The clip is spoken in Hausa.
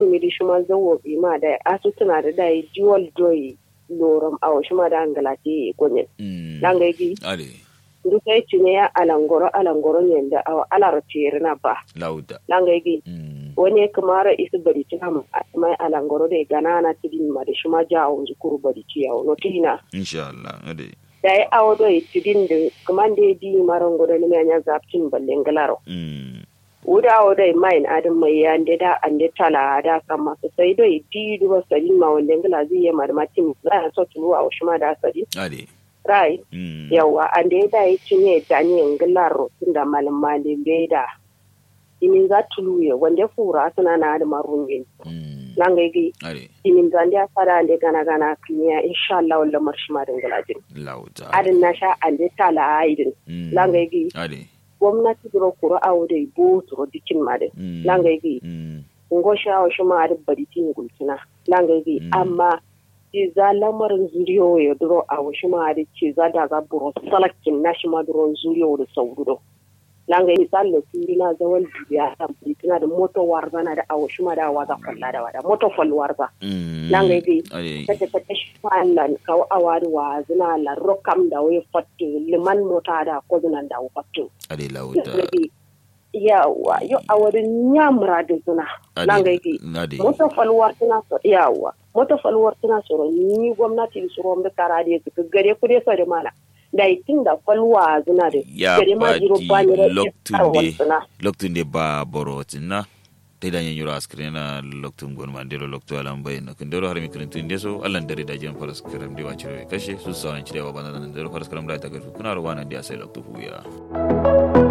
mi di shuma zawo bi ma da asu tuna da dai dual joy loram awo shuma da angalati gonye mm langa gi ade ndu sai cine ya alangoro alangoro ne da awa alar tere na ba lauda langa gi mm wani kamara isu bari tuna mu mai alangoro da ganana tidin ma da shuma jawo zukuru bari ciyawo no tina insha Allah ade da ya awo do tidin da kuma da di marango da ne nya zaptin ballen galaro mm wuda awo da main adin mai ya ande da ande tala da kama su sai do di duwa sari ma wanda ngala zai yi marmatin za a so tuluwa wa shuma da sari ade rai mm yawa ande da ya cinye da ne ngalaro tunda malama da bai da imin za tuluye wanda fura suna na da marunye mm langa gi ade imin zan da fara ande gana gana kinya insha Allah wala marshima da ngalajin lauda adin na sha ande tala aidin mm langa gi ade gwamnati duro kuro awo da bo turo dikin ma da mm langa gi mm ngo shawo shi ma da bari tin gulkina langa gi Mm. amma ci za lamarin zuriyo ya duro a washi ma da ci za da za buro salakin na shi ma duro zuriyo da sauro langa gi misali da turi na zawal biya ta britina da moto warza na da a washi ma da waza kwalla da wada moto fal warza mm langa gi ade kata kata shi fallan kawo awari wa zina la rokam da wai fatto liman mota da ko zinan da fatto ade lauda yawa yo awarin nyamra da zina langa gi ade moto falwar tana so yawa moto falwar tana so ni gwamnati da suro da kara da su gare ku dai sare mana da itin da falwa zina da ya gare ma jiro ba ni da loktunde suna loktunde ba borotinna te da nyanyuro askrena loktun gon mandiro loktu alam bayna kundoro harmi kuntunde so allan dare da jan faras karam de wachiro kashe su sawan cire wa bana nan dare faras karam da ta garfu kuna rawana dia sai loktu huya